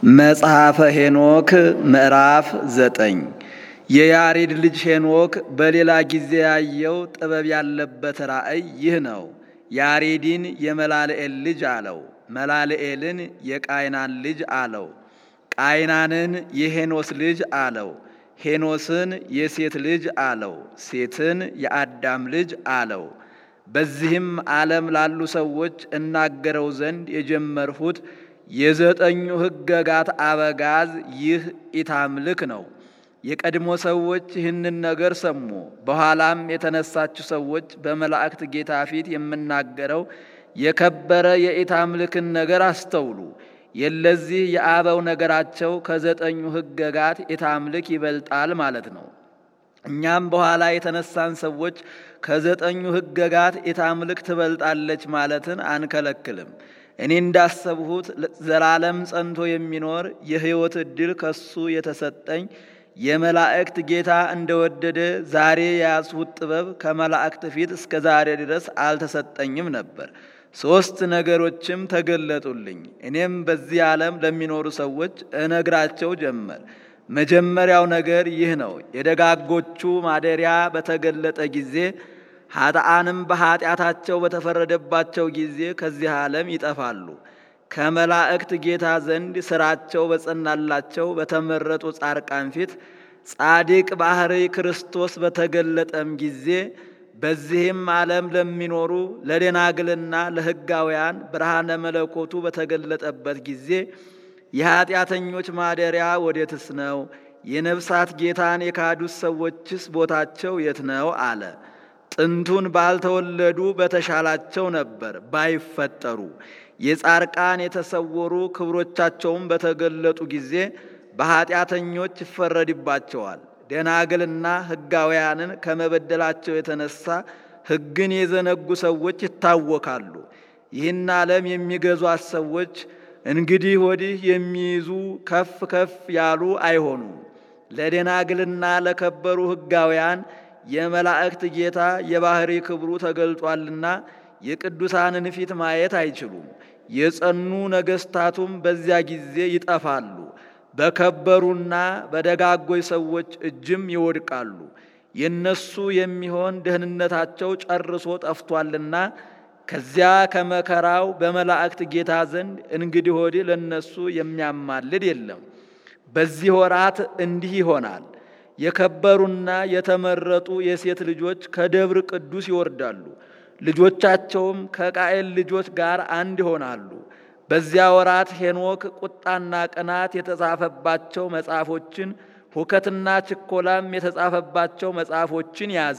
መጽሐፈ ሄኖክ ምዕራፍ ዘጠኝ የያሬድ ልጅ ሄኖክ በሌላ ጊዜ ያየው ጥበብ ያለበት ራእይ ይህ ነው። ያሬድን የመላልኤል ልጅ አለው፣ መላልኤልን የቃይናን ልጅ አለው፣ ቃይናንን የሄኖስ ልጅ አለው፣ ሄኖስን የሴት ልጅ አለው፣ ሴትን የአዳም ልጅ አለው። በዚህም ዓለም ላሉ ሰዎች እናገረው ዘንድ የጀመርሁት የዘጠኙ ሕገጋት አበጋዝ ይህ ኢታምልክ ነው። የቀድሞ ሰዎች ይህንን ነገር ሰሙ። በኋላም የተነሳችሁ ሰዎች በመላእክት ጌታ ፊት የምናገረው የከበረ የኢታምልክን ነገር አስተውሉ። የለዚህ የአበው ነገራቸው ከዘጠኙ ሕገጋት ኢታምልክ ይበልጣል ማለት ነው። እኛም በኋላ የተነሳን ሰዎች ከዘጠኙ ሕገጋት ኢታምልክ ትበልጣለች ማለትን አንከለክልም። እኔ እንዳሰብሁት ዘላለም ጸንቶ የሚኖር የሕይወት ዕድል ከሱ የተሰጠኝ የመላእክት ጌታ እንደወደደ ዛሬ የያዝሁት ጥበብ ከመላእክት ፊት እስከ ዛሬ ድረስ አልተሰጠኝም ነበር። ሦስት ነገሮችም ተገለጡልኝ። እኔም በዚህ ዓለም ለሚኖሩ ሰዎች እነግራቸው ጀመር። መጀመሪያው ነገር ይህ ነው። የደጋጎቹ ማደሪያ በተገለጠ ጊዜ ኃጥአንም በኃጢአታቸው በተፈረደባቸው ጊዜ ከዚህ ዓለም ይጠፋሉ። ከመላእክት ጌታ ዘንድ ሥራቸው በጸናላቸው በተመረጡ ጻድቃን ፊት ጻድቅ ባሕርይ ክርስቶስ በተገለጠም ጊዜ በዚህም ዓለም ለሚኖሩ ለደናግልና ለሕጋውያን ብርሃነ መለኮቱ በተገለጠበት ጊዜ የኀጢአተኞች ማደሪያ ወዴትስ ነው? የነፍሳት ጌታን የካዱት ሰዎችስ ቦታቸው የት ነው? አለ። ጥንቱን ባልተወለዱ በተሻላቸው ነበር ባይፈጠሩ። የጻርቃን የተሰወሩ ክብሮቻቸውም በተገለጡ ጊዜ በኀጢአተኞች ይፈረድባቸዋል። ደናግልና ሕጋውያንን ከመበደላቸው የተነሳ ሕግን የዘነጉ ሰዎች ይታወካሉ። ይህን ዓለም የሚገዟት ሰዎች እንግዲህ ወዲህ የሚይዙ ከፍ ከፍ ያሉ አይሆኑም። ለደናግልና ለከበሩ ሕጋውያን የመላእክት ጌታ የባሕሪ ክብሩ ተገልጧልና የቅዱሳንን ፊት ማየት አይችሉም። የጸኑ ነገሥታቱም በዚያ ጊዜ ይጠፋሉ። በከበሩና በደጋጎች ሰዎች እጅም ይወድቃሉ። የነሱ የሚሆን ደህንነታቸው ጨርሶ ጠፍቷልና ከዚያ ከመከራው በመላእክት ጌታ ዘንድ እንግዲህ ወዲህ ለነሱ የሚያማልድ የለም። በዚህ ወራት እንዲህ ይሆናል። የከበሩና የተመረጡ የሴት ልጆች ከደብር ቅዱስ ይወርዳሉ። ልጆቻቸውም ከቃኤል ልጆች ጋር አንድ ይሆናሉ። በዚያ ወራት ሄኖክ ቁጣና ቅናት የተጻፈባቸው መጽሐፎችን፣ ሁከትና ችኮላም የተጻፈባቸው መጽሐፎችን ያዘ።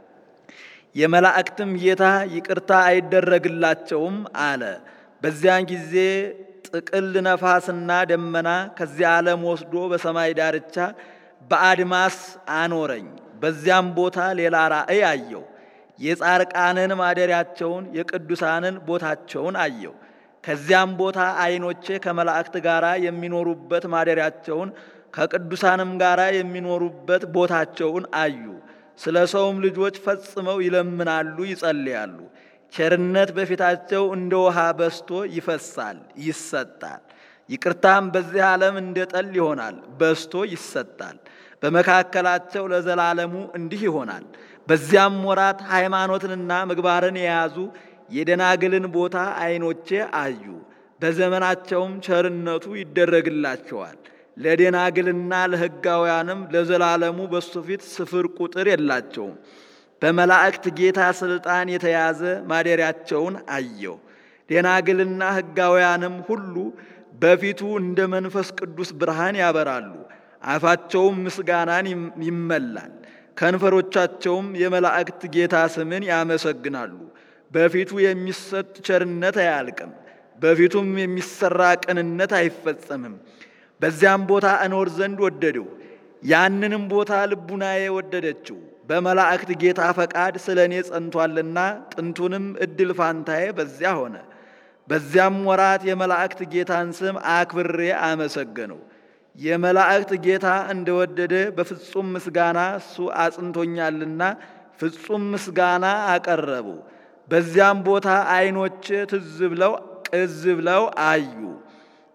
የመላእክትም ጌታ ይቅርታ አይደረግላቸውም አለ። በዚያን ጊዜ ጥቅል ነፋስና ደመና ከዚያ ዓለም ወስዶ በሰማይ ዳርቻ በአድማስ አኖረኝ። በዚያም ቦታ ሌላ ራእይ አየው። የጻርቃንን ማደሪያቸውን የቅዱሳንን ቦታቸውን አየው። ከዚያም ቦታ ዓይኖቼ ከመላእክት ጋር የሚኖሩበት ማደሪያቸውን ከቅዱሳንም ጋር የሚኖሩበት ቦታቸውን አዩ። ስለ ሰውም ልጆች ፈጽመው ይለምናሉ፣ ይጸልያሉ። ቸርነት በፊታቸው እንደ ውሃ በስቶ ይፈሳል፣ ይሰጣል። ይቅርታም በዚህ ዓለም እንደ ጠል ይሆናል፣ በስቶ ይሰጣል። በመካከላቸው ለዘላለሙ እንዲህ ይሆናል። በዚያም ወራት ሃይማኖትንና ምግባርን የያዙ የደናግልን ቦታ ዓይኖቼ አዩ። በዘመናቸውም ቸርነቱ ይደረግላቸዋል። ለደናግልና ለሕጋውያንም ለዘላለሙ በሱ ፊት ስፍር ቁጥር የላቸውም። በመላእክት ጌታ ሥልጣን የተያዘ ማደሪያቸውን አየው። ደናግልና ሕጋውያንም ሁሉ በፊቱ እንደ መንፈስ ቅዱስ ብርሃን ያበራሉ። አፋቸውም ምስጋናን ይመላል። ከንፈሮቻቸውም የመላእክት ጌታ ስምን ያመሰግናሉ። በፊቱ የሚሰጥ ቸርነት አያልቅም፣ በፊቱም የሚሰራ ቅንነት አይፈጸምም። በዚያም ቦታ እኖር ዘንድ ወደድሁ። ያንንም ቦታ ልቡናዬ ወደደችው። በመላእክት ጌታ ፈቃድ ስለ እኔ ጸንቷልና ጥንቱንም እድል ፋንታዬ በዚያ ሆነ። በዚያም ወራት የመላእክት ጌታን ስም አክብሬ አመሰገነው። የመላእክት ጌታ እንደወደደ በፍጹም ምስጋና እሱ አጽንቶኛልና ፍጹም ምስጋና አቀረቡ። በዚያም ቦታ ዓይኖች ትዝ ብለው ቅዝ ብለው አዩ።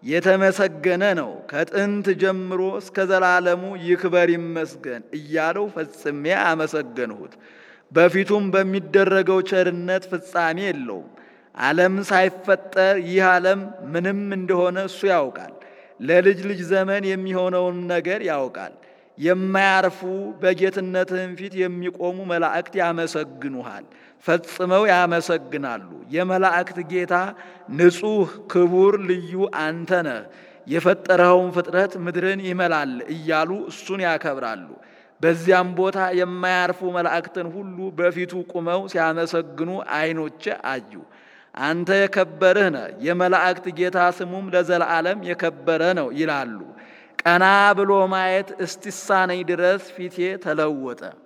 የተመሰገነ ነው፣ ከጥንት ጀምሮ እስከ ዘላለሙ ይክበር ይመስገን እያለው ፈጽሜ አመሰገንሁት። በፊቱም በሚደረገው ቸርነት ፍጻሜ የለውም። ዓለም ሳይፈጠር ይህ ዓለም ምንም እንደሆነ እሱ ያውቃል። ለልጅ ልጅ ዘመን የሚሆነውን ነገር ያውቃል። የማያርፉ በጌትነትህም ፊት የሚቆሙ መላእክት ያመሰግኑሃል፣ ፈጽመው ያመሰግናሉ። የመላእክት ጌታ ንጹሕ፣ ክቡር፣ ልዩ አንተ ነህ፣ የፈጠረኸውን ፍጥረት ምድርን ይመላል እያሉ እሱን ያከብራሉ። በዚያም ቦታ የማያርፉ መላእክትን ሁሉ በፊቱ ቁመው ሲያመሰግኑ ዓይኖቼ አዩ። አንተ የከበርህ ነህ፣ የመላእክት ጌታ ስሙም ለዘላለም የከበረ ነው ይላሉ። ቀና ብሎ ማየት እስቲሳነኝ ድረስ ፊቴ ተለወጠ።